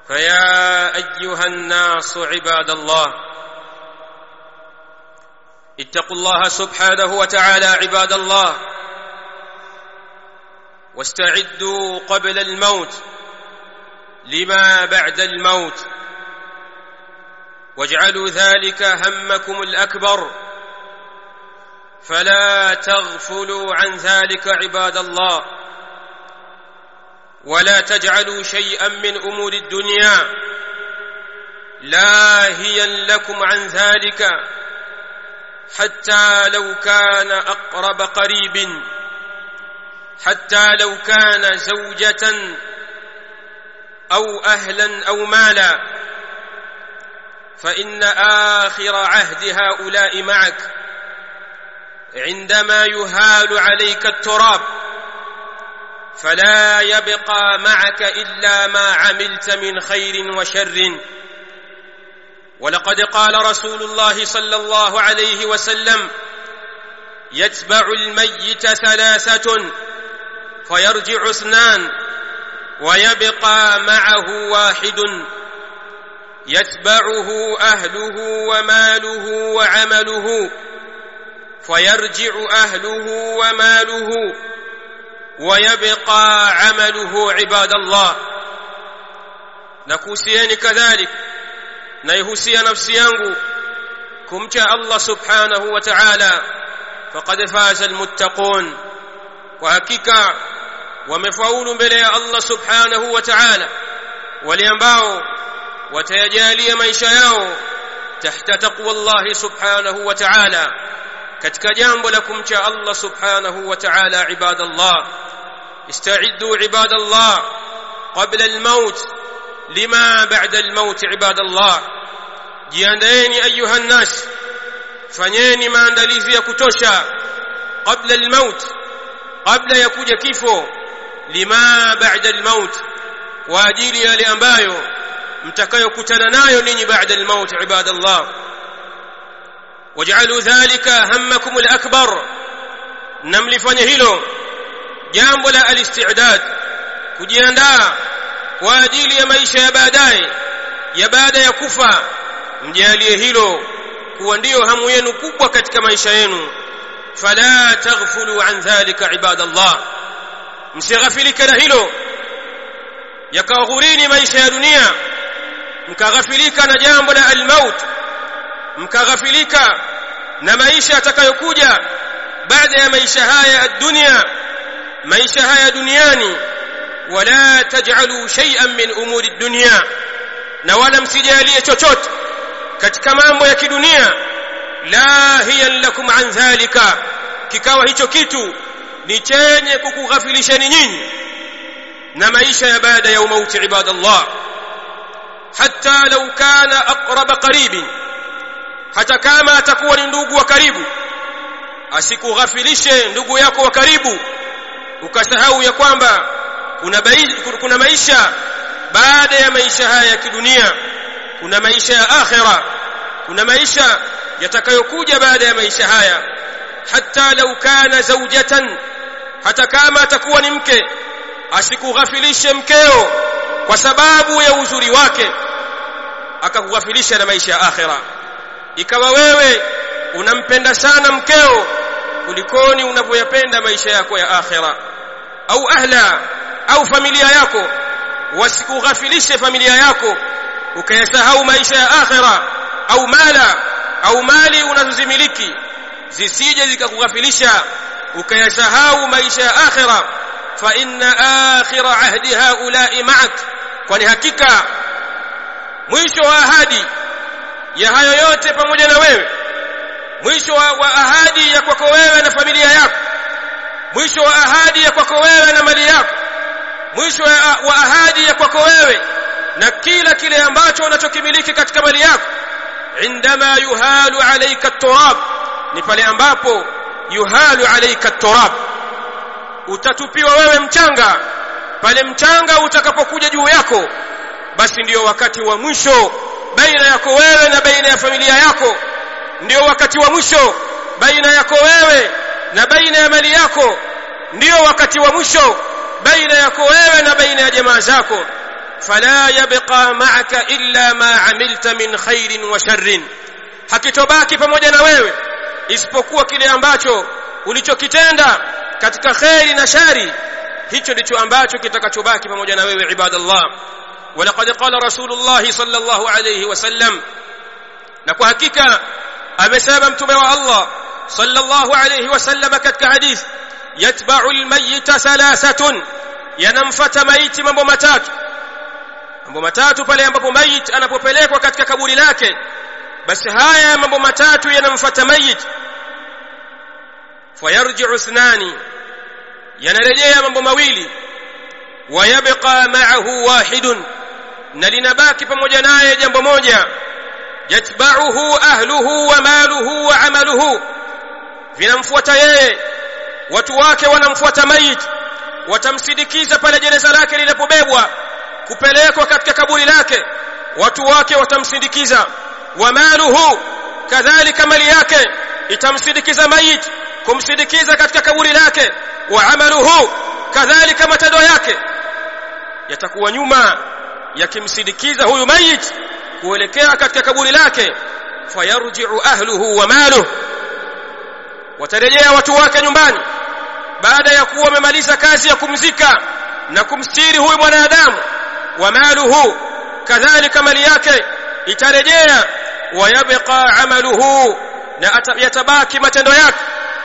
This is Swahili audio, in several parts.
فيا ايها الناس عباد الله اتقوا الله سبحانه وتعالى عباد الله واستعدوا قبل الموت لما بعد الموت واجعلوا ذلك همكم الاكبر فلا تغفلوا عن ذلك عباد الله ولا تجعلوا شيئا من امور الدنيا لاهيا لكم عن ذلك حتى لو كان اقرب قريب حتى لو كان زوجه او اهلا او مالا فان اخر عهد هؤلاء معك عندما يهال عليك التراب فلا يبقى معك الا ما عملت من خير وشر ولقد قال رسول الله صلى الله عليه وسلم يتبع الميت ثلاثه فيرجع اثنان ويبقى معه واحد يتبعه اهله وماله وعمله فيرجع اهله وماله ويبقى عمله عباد الله nakuhusieni kadhalik naihusia nafsi yangu kumcha allah subhanahu wa ta'ala faqad faza almuttaqun kwa hakika wamefaulu mbele ya allah subhanahu wa ta'ala wale ambao watayajalia maisha yao tahta taqwa allah subhanahu wa ta'ala katika jambo la kumcha allah subhanahu wa ta'ala ibadallah استعدوا عباد الله قبل الموت لما بعد الموت عباد الله jiandaeni ayuha nnas fanyeni maandalizi ya kutosha qabla almaut qabla ya kuja kifo lima ba'da almaut kwa ajili yale ambayo mtakayokutana nayo ninyi ba'da almaut ibadallah waj'alu dhalika hammakum alakbar namlifanya hilo jambo la alistidad kujiandaa kwa ajili ya maisha ya baadaye ya baada ya kufa mjalie hilo kuwa ndiyo hamu yenu kubwa katika maisha yenu fala taghfulu an dhalika ibadallah msighafilike na hilo yakaghurini maisha ya dunia mkaghafilika na jambo la almaut mkaghafilika na maisha yatakayokuja baada ya maisha haya ya dunia maisha haya duniani wala taj'alu shay'an min umuri dunya na wala msijalie chochote katika mambo ya kidunia lahiyan lakum an dhalika kikawa hicho kitu ni chenye kukughafilisheni nyinyi na maisha ya baada ya umauti ibadallah hatta law kana aqrab qaribin hata kama atakuwa ni ndugu wa karibu asikughafilishe ndugu yako wa karibu ukasahau ya kwamba kuna, kuna maisha baada ya maisha haya ya kidunia kuna maisha ya akhira kuna maisha yatakayokuja baada ya maisha haya hata lau kana zaujatan hata kama atakuwa ni mke asikughafilishe mkeo kwa sababu ya uzuri wake akakughafilisha na maisha ya akhira ikawa wewe unampenda sana mkeo kulikoni unavyoyapenda maisha yako ya akhira au ahla au familia yako wasikughafilishe familia yako ukayasahau maisha ya akhira au mala au mali unazozimiliki zisije zikakughafilisha ukayasahau maisha ya akhira fa inna akhira ahdi haula'i ma'ak kwani hakika mwisho wa ahadi ya hayo yote pamoja na wewe mwisho wa, wa ahadi ya kwako wewe na familia yako mwisho wa ahadi ya kwako wewe na mali yako mwisho wa, wa ahadi ya kwako wewe na kila kile ambacho unachokimiliki katika mali yako indama yuhalu alayka turab ni pale ambapo yuhalu alayka turab utatupiwa wewe mchanga pale mchanga utakapokuja juu yako basi ndiyo wakati wa mwisho baina yako wewe na baina ya familia yako ndiyo wakati wa mwisho baina yako wewe na baina ya mali yako ndiyo wakati wa mwisho baina yako wewe na baina ya jamaa zako fala yabqa ma'aka illa ma amilta min khairin wa sharrin hakitobaki pamoja na wewe isipokuwa kile ambacho ulichokitenda katika khairi na shari hicho ndicho ambacho kitakachobaki pamoja na wewe ibadallah ولقد قال رسول الله صلى الله عليه وسلم na kwa hakika amesema mtume wa Allah sallallahu alayhi wasallam katika hadith yatba'u almayyita thalathatun yanamfata maiti mambo matatu mambo matatu pale ambapo mayit anapopelekwa katika kaburi lake basi haya mambo matatu yanamfata mayit fayarji'u ithnani yanarejea mambo mawili wayabqa ma'ahu wahidun na linabaki pamoja naye jambo moja yatba'uhu ahluhu wa maluhu wa amaluhu vinamfuata yeye watu wake wanamfuata mayit watamsindikiza pale jeneza lake linapobebwa kupelekwa katika kaburi lake watu wake watamsindikiza wa maluhu kadhalika mali yake itamsindikiza mayit kumsindikiza katika kaburi lake wa amaluhu kadhalika matendo yake yatakuwa nyuma yakimsindikiza huyu mayit kuelekea katika kaburi lake fayarji'u ahluhu wa maluhu watarejea watu wake nyumbani baada ya kuwa wamemaliza kazi ya kumzika na kumstiri huyu mwanadamu wa maluhu kadhalika mali yake itarejea wayabqa amaluhu na yatabaki matendo yake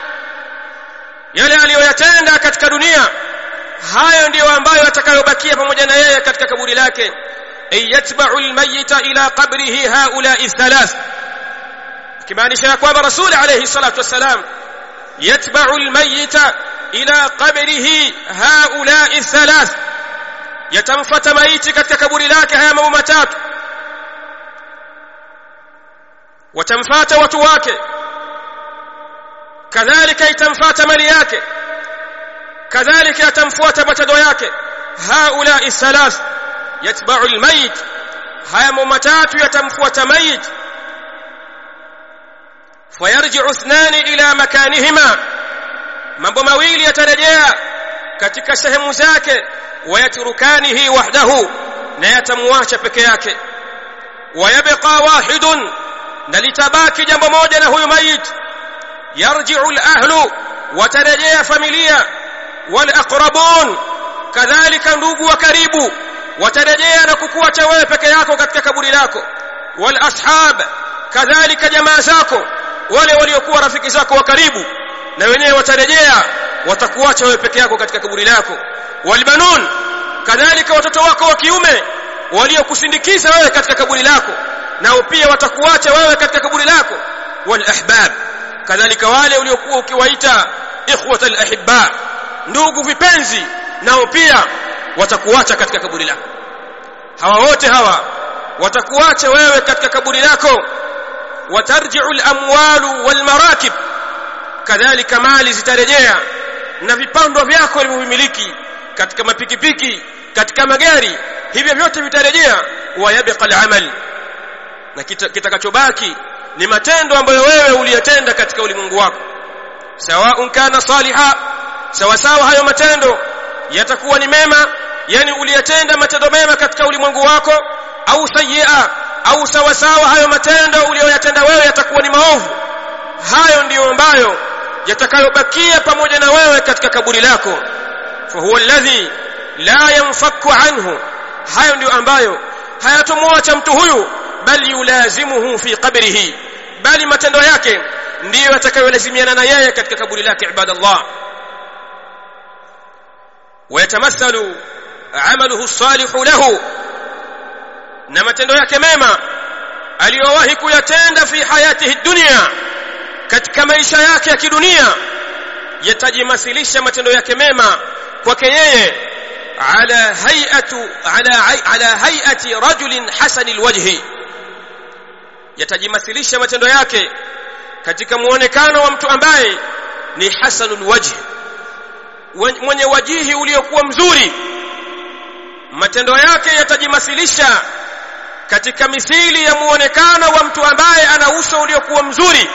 yale aliyoyatenda katika dunia hayo ndiyo ambayo atakayobakia pamoja na yeye katika kaburi lake ay yatba'u almayyita ila qabrihi haula'i thalath kimaanisha ya kwamba rasul alayhi salatu wassalam yatba'u almayyita ila qabrihi haula'i thalath yatamfuata maiti katika kaburi lake haya mambo matatu watamfuata watu wake kadhalika itamfuata mali yake kadhalika yatamfuata matendo yake haula'i thalath yatba'u almayit haya mambo matatu yatamfuata mayit fayarji'u ithnani ila makanihima mambo mawili yatarejea katika sehemu zake wayatrukanihi wahdahu na yatamwacha peke yake wayabqa wahidun na litabaki jambo moja na huyu mayit yarji'u al-ahlu watarejea familia wal aqrabun kadhalika ndugu wa karibu watarejea na kukuacha wewe peke yako katika kaburi lako wal ashab kadhalika jamaa zako wale waliokuwa rafiki zako wa karibu na wenyewe watarejea watakuacha wewe peke yako katika kaburi lako walbanun kadhalika watoto wako wa kiume waliokusindikiza wewe katika kaburi lako nao pia watakuacha wewe katika kaburi lako wal ahbab kadhalika wale uliokuwa ukiwaita ikhwatal ahibba ndugu vipenzi nao pia watakuacha katika kaburi lako hawa wote hawa watakuacha wewe katika kaburi lako watarji'u al-amwalu wal marakib kadhalika mali zitarejea na vipando vyako ulivyomiliki katika mapikipiki katika magari hivyo vyote vitarejea wayabqa al-amal na kitakachobaki ni matendo ambayo wewe uliyatenda katika ulimwengu wako sawa kana saliha sawa sawa hayo matendo yatakuwa ni mema yani uliyatenda matendo mema katika ulimwengu wako au sayyi'a au sawa sawa hayo matendo uliyoyatenda wewe yatakuwa ni maovu hayo ndiyo ambayo yatakayobakia pamoja na wewe katika kaburi lako fa huwa alladhi la yanfaku anhu hayo ndiyo ambayo hayatomwacha mtu huyu bali yulazimuhu fi qabrihi bali matendo yake ndiyo yatakayolazimiana na yeye katika kaburi lake ibadallah ويتمثل عمله الصالح له na matendo yake mema aliyowahi kuyatenda fi hayatihi dunya katika maisha yake ya kidunia yatajimasilisha matendo yake mema kwake yeye ala hay'atu ala ala hay'ati rajulin hasan alwajhi yatajimasilisha matendo yake katika muonekano wa mtu ambaye ni hasanul wajhi mwenye wajihi uliokuwa mzuri matendo yake yatajimasilisha katika mithili ya muonekano wa mtu ambaye ana uso uliokuwa mzuri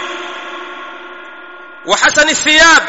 wa hasani thiyab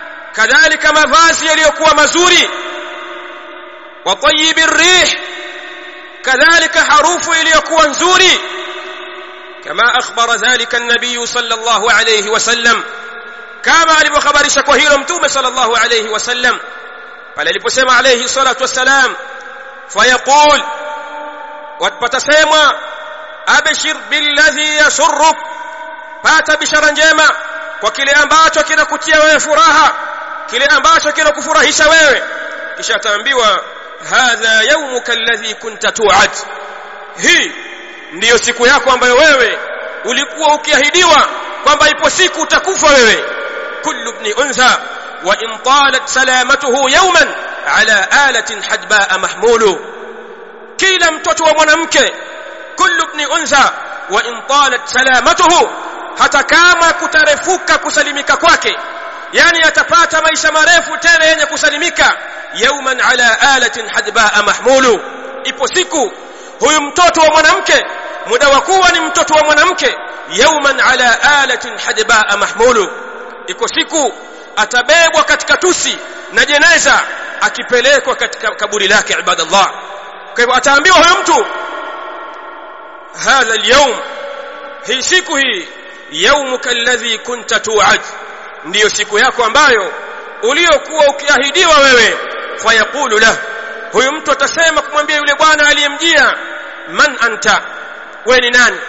kadhalika mavazi yaliyokuwa mazuri wa tayyibi rih kadhalika harufu iliyokuwa nzuri kama akhbara dhalika an-nabiy sallallahu alayhi wasallam kama alivyohabarisha kwa hilo mtume sallallahu alayhi wasallam pale aliposema alayhi salatu wassalam fayaqul watasemwa abshir billadhi yasurruk pata bishara njema kwa kile ambacho kinakutia wewe furaha kile ambacho kinakufurahisha wewe kisha ataambiwa hadha yawmuka alladhi kunta tu'ad hii ndiyo siku yako ambayo wewe ulikuwa ukiahidiwa kwamba ipo siku utakufa wewe kullu ibn untha wa in talat salamatuhu yawman ala alatin hadbaa mahmulu kila mtoto wa mwanamke kullu ibn untha wa in talat salamatuhu hata kama kutarefuka kusalimika kwake yani atapata maisha marefu tena yenye kusalimika yauman ala alatin hadbaa mahmulu ipo siku huyu mtoto wa mwanamke muda wa kuwa ni mtoto wa mwanamke yauman ala alatin hadbaa mahmulu iko siku atabebwa katika tusi na jeneza akipelekwa katika kaburi lake ibadallah kwa hivyo ataambiwa huyo mtu hadha alyawm hii siku hii yaumuka alladhi kunta tu'ad ndiyo siku yako ambayo uliokuwa ukiahidiwa wewe fayaqulu lah huyu mtu atasema kumwambia yule bwana aliyemjia man anta wewe ni nani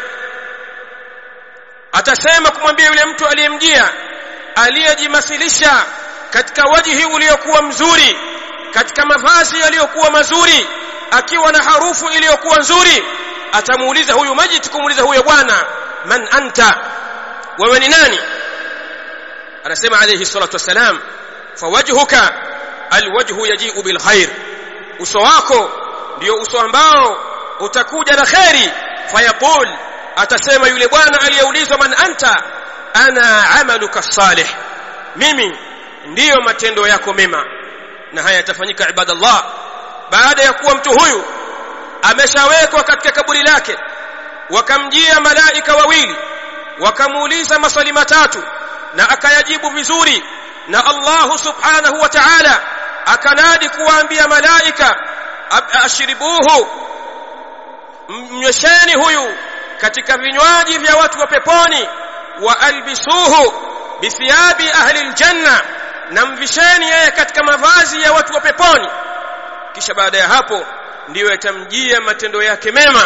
atasema kumwambia yule mtu aliyemjia aliyejimasilisha katika wajihi uliokuwa mzuri katika mavazi yaliyokuwa mazuri akiwa na harufu iliyokuwa nzuri atamuuliza huyu majiti kumuuliza huyo bwana man anta wewe ni nani anasema alayhi salatu wassalam fawajhuka alwajhu yaji'u bilkhair uso wako ndio uso ambao utakuja na khairi fayaqul atasema yule bwana aliyeulizwa man anta ana amaluka salih mimi ndiyo matendo yako mema na haya yatafanyika ibadallah baada ya kuwa mtu huyu ameshawekwa katika kaburi lake wakamjia malaika wawili wakamuuliza maswali matatu na akayajibu vizuri na Allah subhanahu wa ta'ala akanadi kuwaambia malaika ashribuhu mnywesheni huyu katika vinywaji vya watu wa peponi wa albisuhu bithiyabi ahli aljanna na mvisheni yeye katika mavazi ya watu wa peponi kisha baada ya hapo ndiyo yatamjia matendo yake mema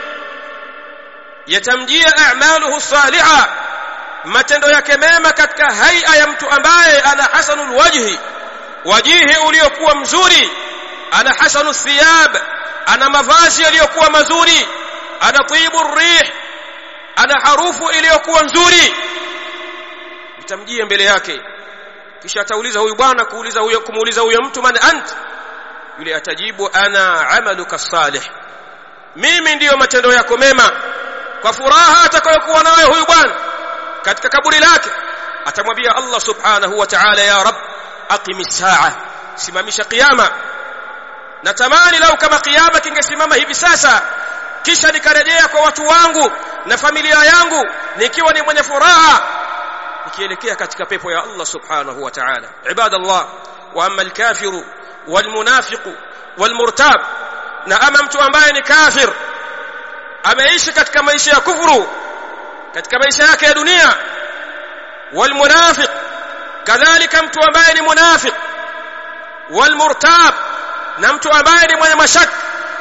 yatamjia a'maluhu salihah matendo yake mema katika haia ya mtu ambaye ana hasanul wajhi wajihi uliokuwa mzuri ana hasanu thiyab ana mavazi yaliyokuwa mazuri ana tibu rih ana harufu iliyokuwa nzuri itamjia mbele yake kisha atauliza huyu bwana kuuliza huyo kumuuliza huyo mtu man ant yule atajibu ana amaluka salih mimi ndiyo matendo yako mema kwa furaha atakayokuwa nayo huyu bwana katika kaburi lake atamwambia Allah subhanahu wa ta'ala ya rab aqimis saa simamisha kiyama natamani lau kama kiyama kingesimama hivi sasa kisha nikarejea kwa watu wangu na familia yangu nikiwa ni mwenye furaha nikielekea katika pepo ya Allah subhanahu wa ta'ala ibadallah wa amma alkafiru walmunafiqu walmurtab na ama mtu ambaye ni kafir ameishi katika maisha ya kufuru katika maisha yake ya dunia walmunafiq kadhalika mtu ambaye ni munafiq walmurtab na mtu ambaye ni mwenye mashaka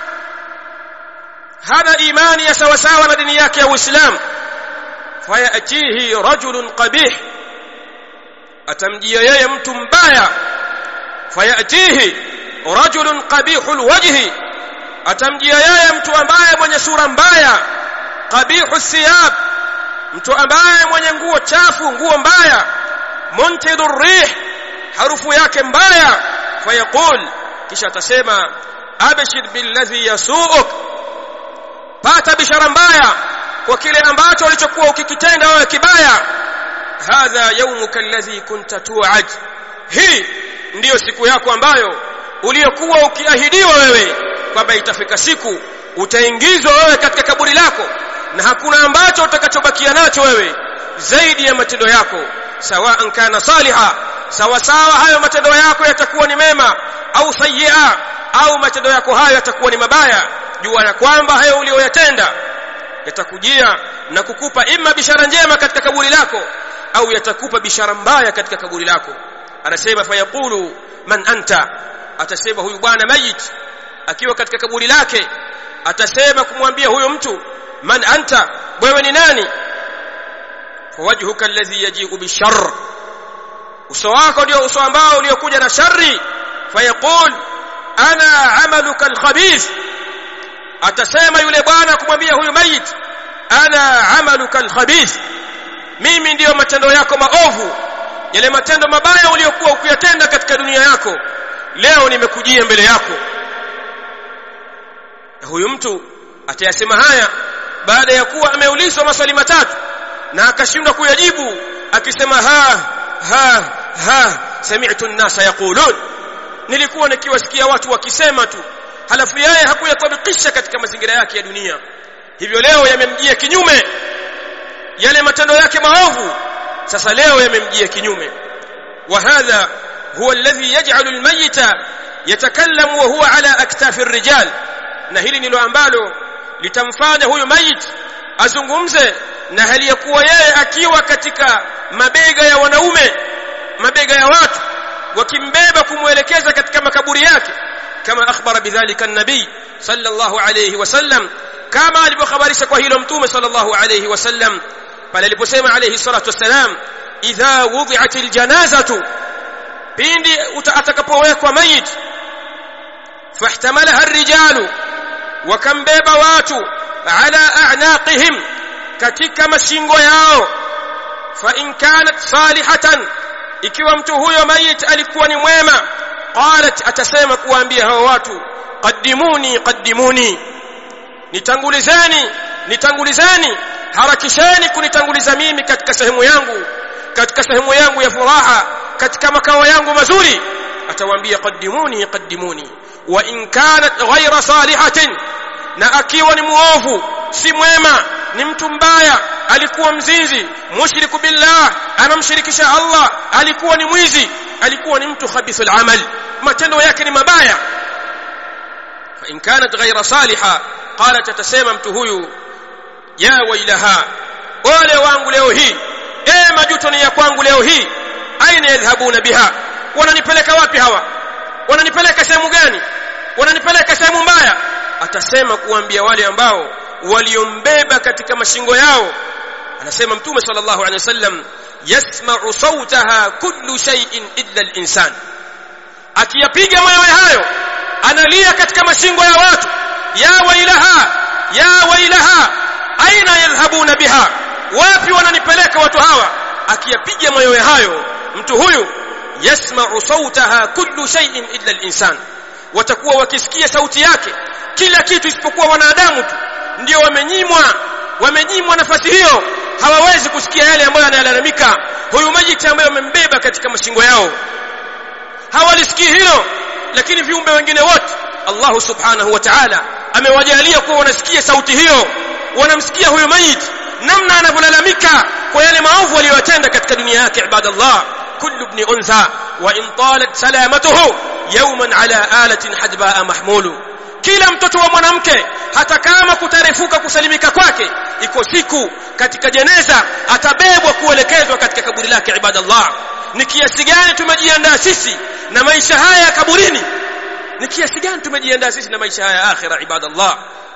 hana imani ya sawa sawa na dini yake ya Uislamu fayatihi rajulun qabih atamjia yeye mtu mbaya fayatihi rajulun qabihul wajhi atamjia yeye mtu ambaye mwenye sura mbaya qabihu thiyab mtu ambaye mwenye nguo chafu nguo mbaya muntidur rih harufu yake mbaya fayaqul kisha atasema abshir billadhi yasuuk pata bishara mbaya kwa kile ambacho ulichokuwa ukikitenda wewe kibaya hadha yawmuka alladhi kunta tu'ad hii ndiyo siku yako ambayo uliyokuwa ukiahidiwa wewe kwamba itafika siku utaingizwa wewe katika kaburi lako na hakuna ambacho utakachobakia nacho wewe zaidi ya matendo yako sawaan kana saliha sawa sawa hayo matendo yako yatakuwa ni mema au sayyi'a au matendo yako hayo yatakuwa ni mabaya jua la kwamba hayo uliyoyatenda yatakujia na kukupa imma bishara njema katika kaburi lako au yatakupa bishara mbaya katika kaburi lako anasema fayaqulu man anta atasema huyu bwana mayit akiwa katika kaburi lake atasema kumwambia huyo mtu man anta wewe ni nani fawajhuka alladhi yaji'u bishar uso wako ndio uso ambao uliokuja na shari fayaqul ana amaluka alkhabith atasema yule bwana kumwambia huyu mayit ana amaluka alkhabith mimi ndiyo matendo yako maovu yale matendo mabaya uliyokuwa ukiyatenda katika dunia yako leo nimekujia mbele yako na huyu mtu atayasema haya baada ya kuwa ameulizwa maswali matatu na akashindwa kuyajibu akisema ha ha ha sami'tu an-nasa yaqulun nilikuwa nikiwasikia watu wakisema tu halafu yeye hakuyatabikisha katika mazingira yake ya dunia hivyo leo yamemjia kinyume yale matendo yake maovu sasa leo yamemjia kinyume wa hadha huwa alladhi yaj'alu al-mayyita yatakallamu wa huwa ala aktafi ar-rijal na hili ndilo ambalo litamfanya huyu mayit azungumze na hali ya kuwa yeye akiwa katika mabega ya wanaume mabega ya watu wakimbeba kumwelekeza katika makaburi yake kama akhbara bidhalika an-nabi sallallahu alayhi wasallam kama alivyohabarisha kwa hilo mtume sallallahu alayhi wasallam pale aliposema alayhi salatu wassalam idha wudi'at aljanazatu pindi atakapowekwa mayit fahtamalaha ar-rijalu wakambeba watu ala a'naqihim katika mashingo yao fa in kanat salihatan ikiwa mtu huyo mayit alikuwa ni mwema qalat atasema kuambia hao watu qaddimuni qaddimuni nitangulizeni nitangulizeni harakisheni kunitanguliza mimi katika sehemu yangu katika sehemu yangu ya furaha katika makao yangu mazuri atawaambia qaddimuni qaddimuni wa in kanat ghayra salihatin na akiwa ni muovu si mwema ni mtu mbaya alikuwa mzinzi mushriku billah anamshirikisha Allah alikuwa ni mwizi alikuwa ni mtu khabithul amal matendo yake ni mabaya fa in kanat ghayra saliha qalat atasema mtu huyu ya wailaha ole wangu leo hii e majuto ni ya kwangu leo hii aina yadhhabuna biha wananipeleka wapi hawa wananipeleka sehemu gani wananipeleka sehemu mbaya atasema kuambia wale ambao waliombeba katika mashingo yao anasema mtume sallallahu alaihi wasallam yasma'u sautaha kullu shay'in illa al-insan akiyapiga mayowe hayo analia katika mashingo ya watu ya wailaha ya wailaha aina yadhhabuna biha wapi wananipeleka watu hawa akiyapiga mayowe hayo mtu huyu yasma'u sautaha kullu shay'in illa al-insan watakuwa wakisikia sauti yake kila kitu isipokuwa wanadamu tu ndio wamenyimwa wamenyimwa nafasi hiyo hawawezi kusikia yale ambayo anayalalamika huyu majiti ambaye wamembeba katika mashingo yao hawalisikii hilo lakini viumbe wengine wote Allah subhanahu wa ta'ala amewajalia kuwa wanasikia sauti hiyo wanamsikia huyu mayit namna anavyolalamika kwa yale maovu aliyotenda katika dunia yake ibadallah kullu ibn untha wa in talat salamatuhu yawman ala alatin hadbaa mahmulu kila mtoto wa mwanamke hata kama kutarefuka kusalimika kwake iko siku katika jeneza atabebwa kuelekezwa katika kaburi lake ibadallah ni kiasi gani tumejiandaa sisi na maisha haya ya kaburini ni kiasi gani tumejiandaa sisi na maisha haya ya akhira ibadallah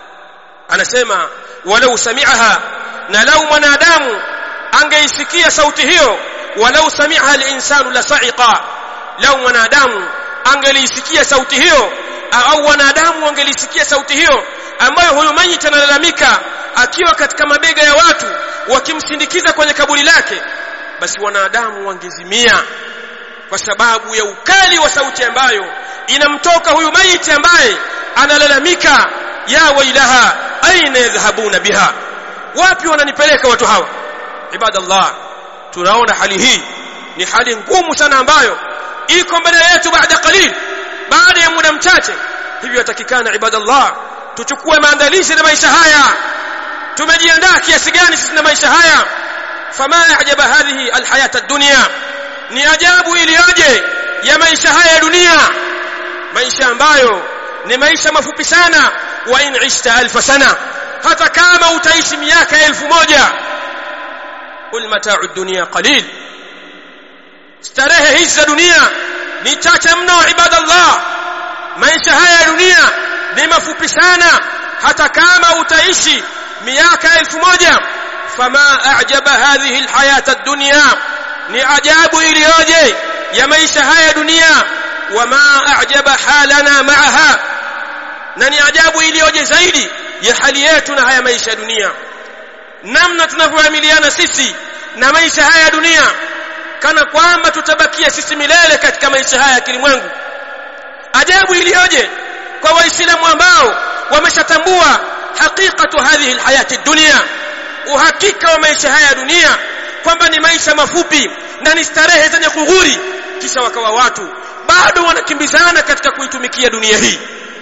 anasema walau sami'aha na lau mwanadamu angeisikia sauti hiyo walau sami'aha al-insanu la sa'iqa lau mwanadamu angelisikia sauti hiyo au wanadamu wangelisikia sauti hiyo ambayo huyu mayit analalamika akiwa katika mabega ya watu wakimsindikiza kwenye kaburi lake basi wanadamu wangezimia kwa sababu ya ukali wa sauti ambayo inamtoka huyu mayit ambaye analalamika ya wailaha aina yadhhabuna biha wapi wananipeleka watu hawa ibadallah tunaona hali hii ni hali ngumu sana ambayo iko mbele yetu baada qalil baada ya muda mchache hivyo yatakikana ibadallah tuchukue maandalizi na maisha haya tumejiandaa kiasi gani sisi na maisha haya fama ajaba hadhihi alhayata ad-dunya ni ajabu iliyoje ya maisha haya ya dunia maisha ambayo ni maisha mafupi sana wa in ishta alf sana hata kama utaishi miaka elfu moja qul mata'u dunya qalil starehe hizi za dunia ni chache mno ibadallah maisha haya ya dunia ni mafupi sana hata kama utaishi miaka elfu moja fama a'jaba hadhihi alhayata ad-dunya ni ajabu iliyoje ya maisha haya ya dunia wama a'jaba halana ma'aha na ni ajabu iliyoje zaidi ya hali yetu na haya maisha ya dunia namna tunavyoamiliana sisi na maisha haya ya dunia kana kwamba tutabakia sisi milele katika maisha haya ya kilimwengu ajabu iliyoje kwa waislamu ambao wameshatambua hakikatu hadhihi alhayati dunia uhakika wa maisha haya ya dunia kwamba ni maisha mafupi na ni starehe zenye kughuri kisha wakawa watu bado wanakimbizana katika kuitumikia dunia hii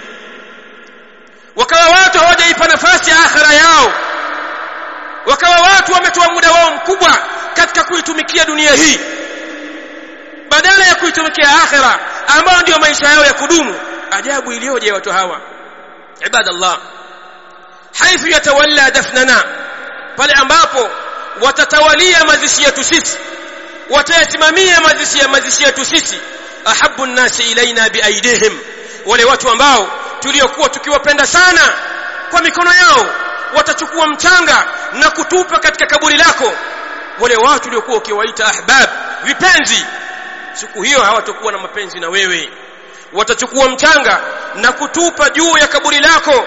wakawa watu hawajaipa nafasi ya akhira yao wakawa watu wametoa muda wao mkubwa katika kuitumikia dunia hii badala ya kuitumikia akhira ambao ndio maisha yao ya kudumu ajabu iliyoje watu hawa ibadallah haithu yatawalla dafnana pale ambapo watatawalia mazishi yetu sisi watayasimamia mazishi ya mazishi yetu sisi ahabbu nnasi ilaina biaidihim wale watu ambao tuliokuwa tukiwapenda sana kwa mikono yao watachukua mchanga na kutupa katika kaburi lako wale watu waliokuwa ukiwaita ahbab vipenzi siku hiyo hawatakuwa na mapenzi na wewe watachukua mchanga na kutupa juu ya kaburi lako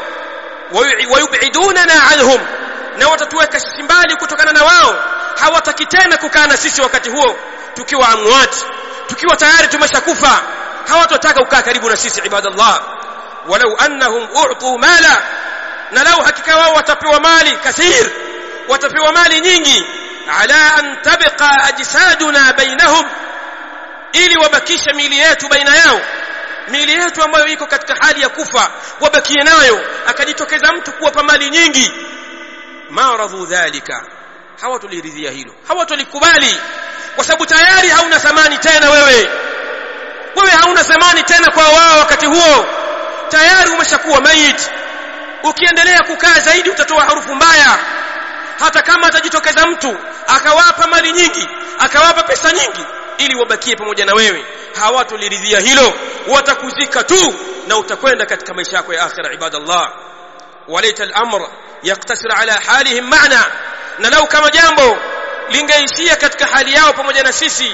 wayubidunana anhum na watatuweka sisi mbali kutokana na wao hawataki tena kukaa na sisi wakati huo tukiwa amwati tukiwa tayari tumeshakufa hawatotaka kukaa karibu na sisi ibadallah walau annahum u'tu mala na lau hakika wao watapewa mali kathir watapewa mali nyingi ala an tabqa ajsaduna bainahum ili wabakisha miili yetu baina yao miili yetu ambayo iko katika hali ya kufa wabakie nayo akajitokeza mtu kuwapa mali nyingi ma radhu dhalika hawatuliridhia hilo hawatulikubali kwa sababu tayari hauna thamani tena wewe wewe hauna thamani tena kwa wao wakati huo tayari umeshakuwa maiti ukiendelea kukaa zaidi utatoa harufu mbaya hata kama atajitokeza mtu akawapa mali nyingi akawapa pesa nyingi ili wabakie pamoja na wewe hawatuliridhia hilo watakuzika tu na utakwenda katika maisha yako ya akhira ibadallah walaita al-amr yaktasir ala halihim ma'na na lau kama jambo lingeishia katika hali yao pamoja na sisi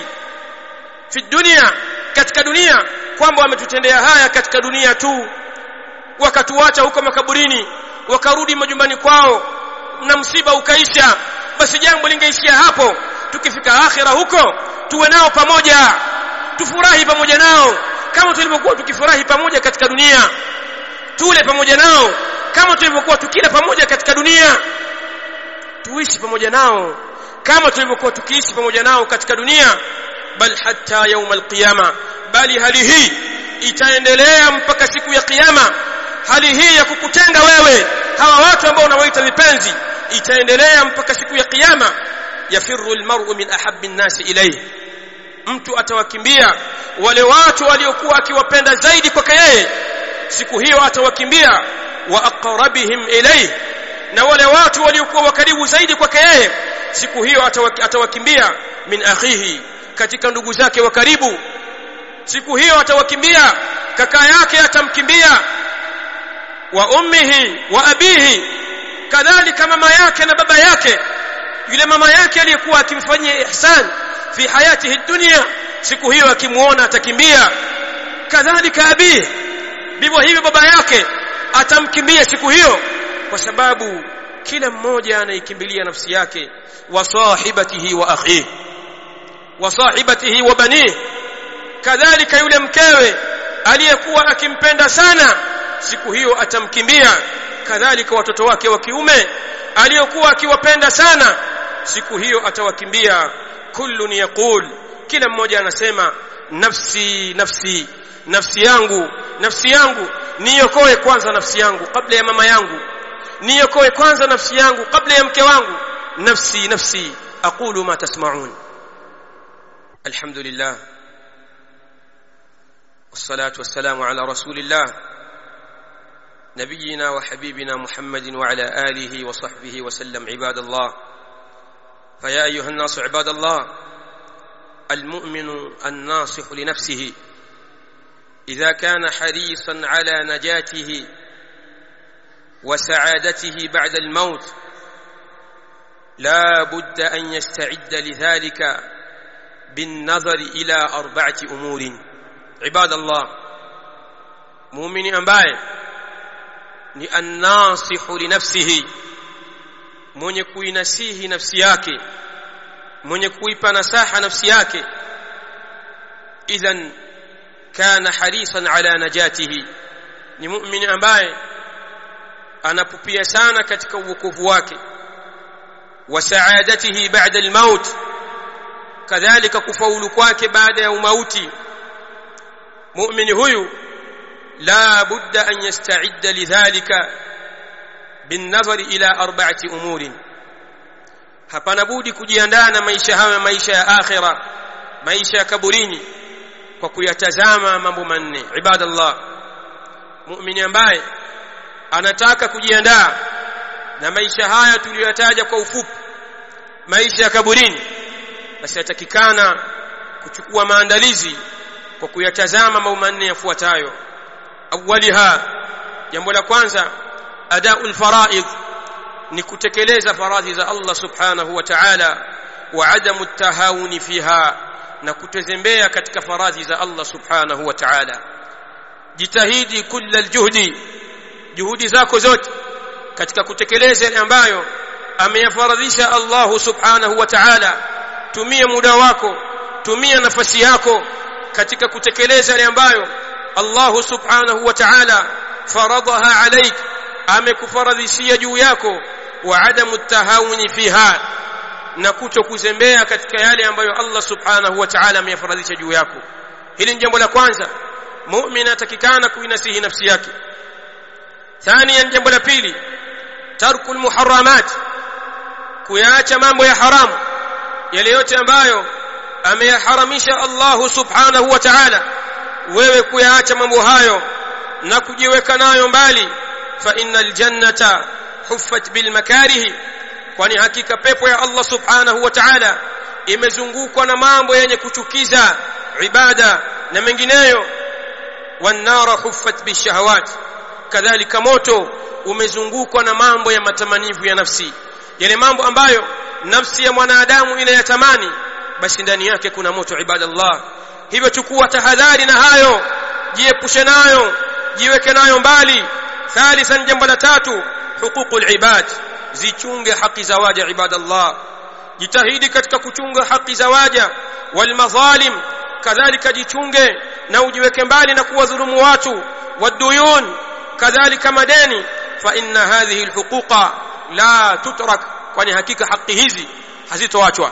fi dunia katika dunia kwamba wametutendea haya katika dunia tu wakatuacha huko makaburini wakarudi majumbani kwao na msiba ukaisha basi jambo lingeishia hapo tukifika akhira huko tuwe nao pamoja tufurahi pamoja nao kama tulivyokuwa tukifurahi pamoja katika dunia tule pamoja nao kama tulivyokuwa tukila pamoja katika dunia tuishi pamoja nao kama tulivyokuwa tukiishi pamoja nao katika dunia bal hatta yaum alqiyama bali hali hii itaendelea mpaka siku ya kiyama hali hii ya kukutenga wewe hawa watu ambao unawaita vipenzi itaendelea mpaka siku ya kiyama yafirru almar'u min ahabbi an-nasi ilayhi mtu atawakimbia wale watu waliokuwa akiwapenda zaidi kwake yeye siku hiyo atawakimbia wa aqrabihim ilayhi na wale watu waliokuwa wakaribu zaidi kwake yeye siku hiyo atawakimbia min akhihi katika ndugu zake wa karibu siku hiyo atawakimbia kaka yake atamkimbia wa ummihi wa abihi kadhalika mama yake na baba yake yule mama yake aliyekuwa akimfanyia ihsan fi hayatihi dunya siku hiyo akimuona atakimbia kadhalika abihi vivyo hivyo baba yake atamkimbia siku hiyo kwa sababu kila mmoja anaikimbilia nafsi yake wa sahibatihi wa akhihi wa sahibatihi wa banihi kadhalika yule mkewe aliyekuwa akimpenda sana siku hiyo atamkimbia kadhalika watoto wake wa kiume aliyokuwa akiwapenda sana siku hiyo atawakimbia kullun yaqul kila mmoja anasema nafsi nafsi nafsi yangu nafsi yangu niokoe kwanza nafsi yangu kabla ya mama yangu niokoe kwanza nafsi yangu kabla ya mke wangu nafsi nafsi aqulu ma tasma'un alhamdulillah والصلاه والسلام على رسول الله نبينا وحبيبنا محمد وعلى اله وصحبه وسلم عباد الله فيا ايها الناس عباد الله المؤمن الناصح لنفسه اذا كان حريصا على نجاته وسعادته بعد الموت لا بد ان يستعد لذلك بالنظر الى اربعه امور عباد الله مؤمن ambaye ni annasihu linafsihi mwenye kuinasihi nafsi yake mwenye kuipa nasaha nafsi yake idhan kana harisan ala najatihi ni muumini ambaye anapupia sana katika uokovu wake wa saadatihi ba'da al-maut kadhalika kufaulu kwake baada ya umauti muumini huyu la budda an yasta'idda lidhalika بالنظر الى اربعه امور hapana budi kujiandaa na maisha haya maisha ya akhira maisha ya kaburini kwa kuyatazama mambo manne ibadallah muumini ambaye anataka kujiandaa na maisha haya tuliyoyataja kwa ufupi maisha ya kaburini basi atakikana kuchukua maandalizi kwa kuyatazama mambo manne yafuatayo awaliha jambo la kwanza adaul faraid ni kutekeleza faradhi za Allah subhanahu wa ta'ala wa adamu tahawuni fiha na kutezembea katika faradhi za Allah subhanahu wa ta'ala jitahidi kulla aljuhdi juhudi zako zote katika kutekeleza yale ambayo ameyafaradhisha Allah subhanahu wa ta'ala tumia muda wako tumia nafasi yako katika kutekeleza yale ambayo Allah subhanahu wa ta'ala faradaha alayk amekufaradhishia juu yako wa adamu tahawuni fiha na kuto kuzembea katika yale ambayo Allah subhanahu wa ta'ala ameyafaradhisha juu yako hili ni jambo la kwanza muumini atakikana kuinasihi nafsi yake thania jambo la pili tarkul muharramat kuyaacha mambo ya haramu yale yote ambayo ameyaharamisha Allah subhanahu wa ta'ala wewe kuyaacha mambo hayo na kujiweka nayo mbali fa innal jannata huffat bil makarihi kwani hakika pepo ya Allah subhanahu wa ta'ala imezungukwa na mambo yenye kuchukiza ibada na mengineyo wan nara huffat bishahawat kadhalika moto umezungukwa na mambo ya matamanivu ya nafsi yale mambo ambayo nafsi ya mwanadamu inayatamani basi ndani yake kuna moto ibadallah hivyo chukua tahadhari na hayo jiepushe nayo jiweke nayo mbali thalithan jambo la tatu huququl ibad zichunge haki za waja ibadallah jitahidi katika kuchunga haki za waja wal madhalim kadhalika jichunge na ujiweke mbali na kuwadhulumu watu waduyun kadhalika madeni fa inna hadhihi alhuquqa la tutrak kwani hakika haki hizi hazitoachwa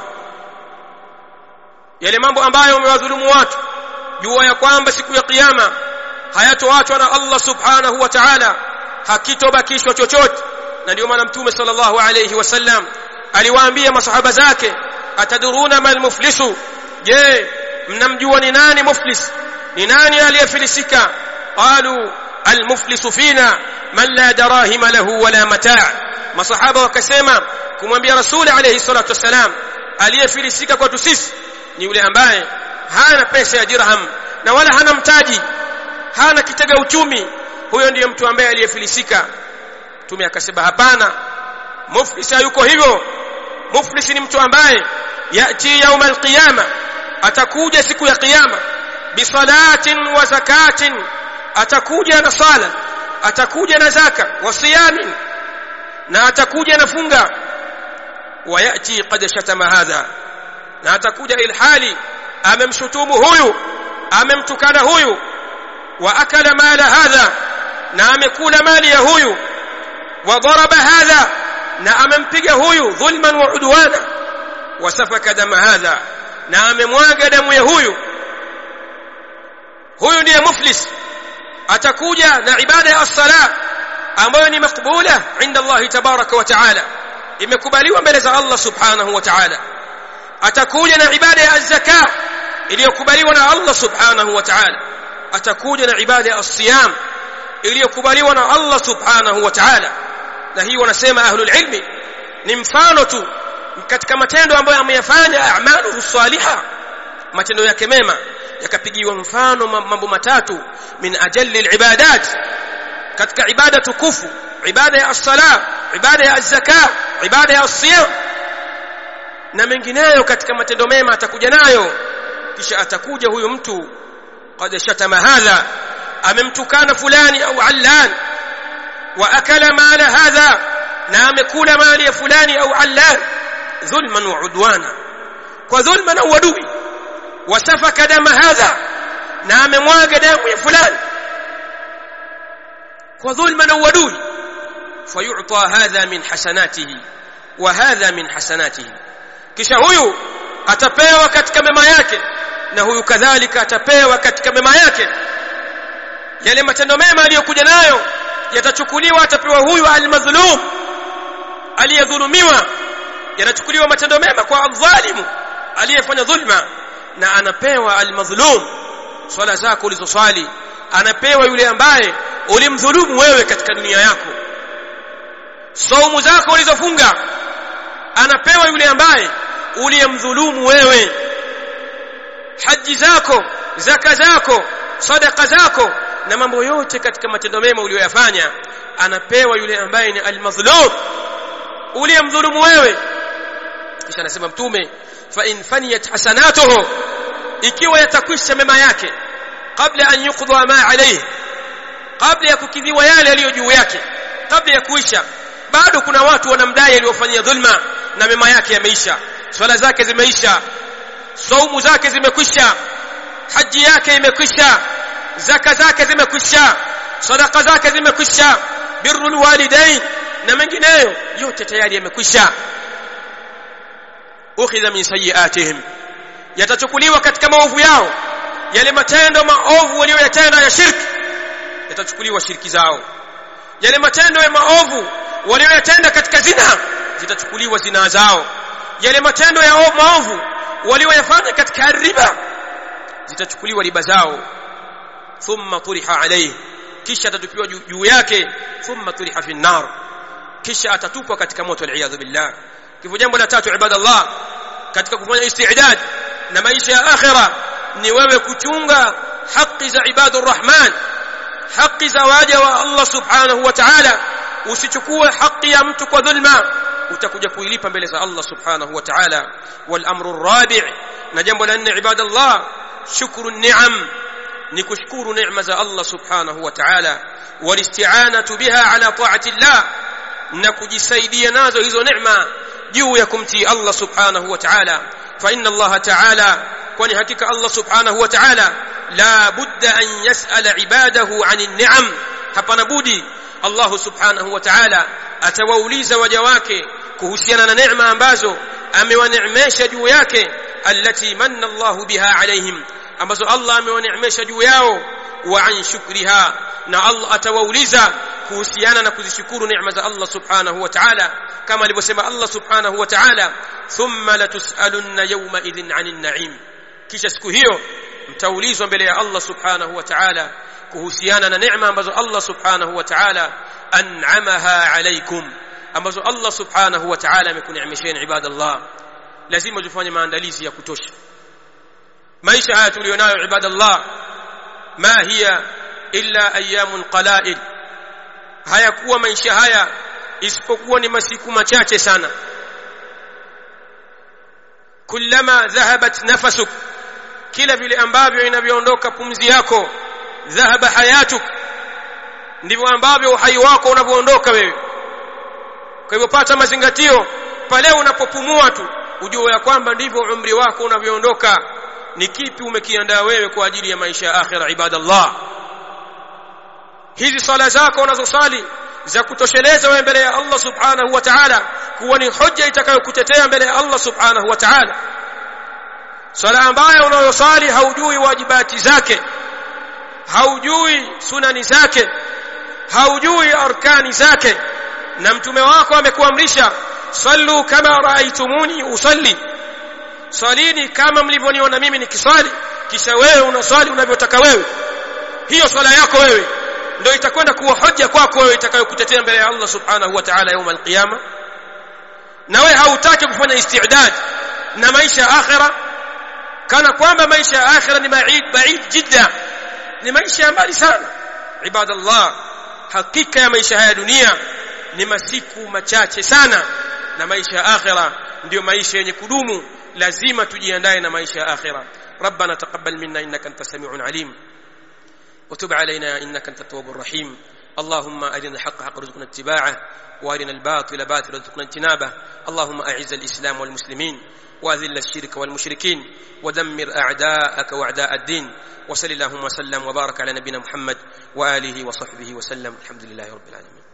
yale mambo ambayo umewadhulumu watu jua ya kwamba siku ya kiyama hayatoachwa na Allah subhanahu wa ta'ala hakitobakishwa chochote na ndio maana mtume sallallahu alayhi wasallam aliwaambia masahaba zake ataduruna mal muflisu je mnamjua ni nani muflis ni nani aliyefilisika qalu al muflisu fina man la darahima lahu wala mataa masahaba wakasema kumwambia rasuli alayhi salatu wasalam aliyefilisika kwetu sisi ni yule ambaye hana pesa ya dirham na wala hana mtaji hana kitega uchumi huyo ndiye mtu ambaye aliyefilisika mtume akasema hapana muflis yuko hivyo muflis ni mtu ambaye yati yauma alqiyama atakuja siku ya kiyama bisalatin wa zakatin atakuja na sala atakuja na zaka wa siyamin na atakuja na funga wayati qad shatama hadha na atakuja ilhali amemshutumu huyu amemtukana huyu wa akala mala hadha na amekula mali ya huyu wa daraba hadha na amempiga huyu dhulman wa udwana wa safaka dama hadha na amemwaga damu ya huyu huyu ndiye muflis atakuja na ibada ya as-sala ambayo ni makbula inda Allah tabaraka wa taala imekubaliwa mbele za Allah subhanahu wa taala atakuja na ibada ya az-zaka iliyokubaliwa na Allah subhanahu wa taala atakuja na ibada ya as-siyam iliyokubaliwa na Allah subhanahu wa ta'ala na hii wanasema ahlul ilmi ni mfano tu katika matendo ambayo ameyafanya a'maluhu salihah matendo yake mema yakapigiwa mfano mambo matatu min ajalli alibadat katika ibada tukufu ibada ya as-sala ibada ya az-zaka ibada ya as-siyam na mengineyo katika matendo mema atakuja nayo kisha atakuja huyu mtu qad shatama hadha amemtukana fulani au allan wa akala mala hadha na amekula mali ya fulani au allan dhulman wa udwana kwa dhulma na uadui wasafaka dama hadha na amemwaga damu ya fulani kwa dhulma na uadui fayu'ta hadha min hasanatihi wa hadha min hasanatihi kisha huyu atapewa katika mema yake na huyu kadhalika atapewa katika mema yake yale matendo mema aliyokuja nayo yatachukuliwa atapewa huyu almadhlum aliyedhulumiwa yanachukuliwa matendo mema kwa adh-dhalimu aliyefanya dhulma na anapewa almadhlum swala zako ulizoswali anapewa yule ambaye ulimdhulumu wewe katika dunia yako saumu zako ulizofunga anapewa yule ambaye uliyemdhulumu wewe haji zako zaka zako sadaka zako na mambo yote katika matendo mema uliyoyafanya anapewa yule ambaye ni almadhlum uliyemdhulumu wewe kisha anasema mtume fa in faniyat hasanatuhu ikiwa yatakwisha mema yake kabla an yuqda ma alayhi kabla ya kukidhiwa yale yaliyo juu yake kabla ya kuisha bado kuna watu wanamdai aliyofanyia dhulma na mema yake yameisha swala zake zimeisha saumu zake zimekwisha haji yake imekwisha zaka zake zimekwisha sadaka zake zimekwisha birrul walidain na mengineyo yote tayari yamekwisha ukhidha min sayiatihim yatachukuliwa katika maovu yao yale matendo maovu walioyatenda ya shirki yatachukuliwa shirki zao yale matendo ya maovu walioyatenda katika zina zitachukuliwa zina zao yale matendo ya maovu walioyafanya katika riba zitachukuliwa riba zao thumma turiha alayhi kisha atatupiwa juu yake thumma turiha fi nar kisha atatupwa katika moto aliyadhu billah kifo jambo la tatu ibadallah katika kufanya istidad na maisha ya akhira ni wewe kuchunga haki za ibadur rahman haki za waja wa Allah subhanahu wa ta'ala usichukue haki ya mtu kwa dhulma utakuja kuilipa mbele za Allah subhanahu wa ta'ala wal amru rabi' na jambo la nne ibadallah shukru ni'am ni kushukuru neema za Allah subhanahu wa ta'ala walisti'anatu biha ala ta'ati Allah na kujisaidia nazo hizo neema juu ya kumtii Allah subhanahu wa ta'ala fa inna Allah ta'ala kwani hakika Allah subhanahu wa ta'ala la budda an yas'ala ibadahu 'anil ni'am hapana budi Allah subhanahu wa ta'ala atawauliza waja wake kuhusiana na neema ambazo amewaneemesha juu yake allati manna Allah biha alaihim ambazo Allah amewaneemesha juu yao wa an shukriha na Allah atawauliza kuhusiana na kuzishukuru neema za Allah subhanahu wa ta'ala kama alivyosema Allah subhanahu wa ta'ala thumma latusalunna yawma idhin 'anil na'im kisha siku hiyo mtaulizwa mbele ya Allah subhanahu wa ta'ala kuhusiana na neema ambazo Allah subhanahu wa ta'ala an'amaha alaykum ambazo Allah subhanahu wa ta'ala amekuneemesheni ibadallah lazima tufanye maandalizi ya kutosha maisha haya tulionayo ibadallah ma hiya illa ayamun qala'il hayakuwa maisha haya isipokuwa ni masiku machache sana kullama dhahabat nafasuk kila vile ambavyo inavyoondoka pumzi yako dhahaba hayatuk ndivyo ambavyo uhai wako unavyoondoka wewe kwa hivyo pata mazingatio pale unapopumua tu ujue ya kwamba ndivyo umri wako unavyoondoka ni kipi umekiandaa wewe kwa ajili ya maisha ya akhira ibadallah hizi sala zako unazosali za kutosheleza wewe mbele ya Allah subhanahu wa ta'ala kuwa ni hoja itakayokutetea mbele ya Allah subhanahu wa ta'ala sala ambayo unayosali haujui wajibati zake haujui sunani zake haujui arkani zake na mtume wako amekuamrisha sallu kama raaitumuni usalli salini kama mlivyoniona mimi nikiswali kisha wewe unaswali unavyotaka wewe hiyo swala yako wewe ndio itakwenda kuwa hoja kwako wewe itakayokutetea mbele ya Allah subhanahu wa ta'ala يوم القيامه na wewe hautaki kufanya istidad na maisha ya akhira kana kwamba maisha ya akhira ni baid baid jidda ni maisha ya mbali sana ibadallah hakika ya maisha haya dunia ni masiku machache sana na maisha ya akhira ndio maisha yenye kudumu lazima tujiandae na maisha ya akhira ربنا تقبل منا انك انت السميع العليم وتب علينا انك انت التواب الرحيم اللهم ارنا الحق حق رزقنا اتباعه وارنا الباطل باطل رزقنا اجتنابه اللهم اعز الاسلام والمسلمين واذل الشرك والمشركين ودمر اعداءك واعداء الدين وصل اللهم وسلم وبارك على نبينا محمد واله وصحبه وسلم الحمد لله رب العالمين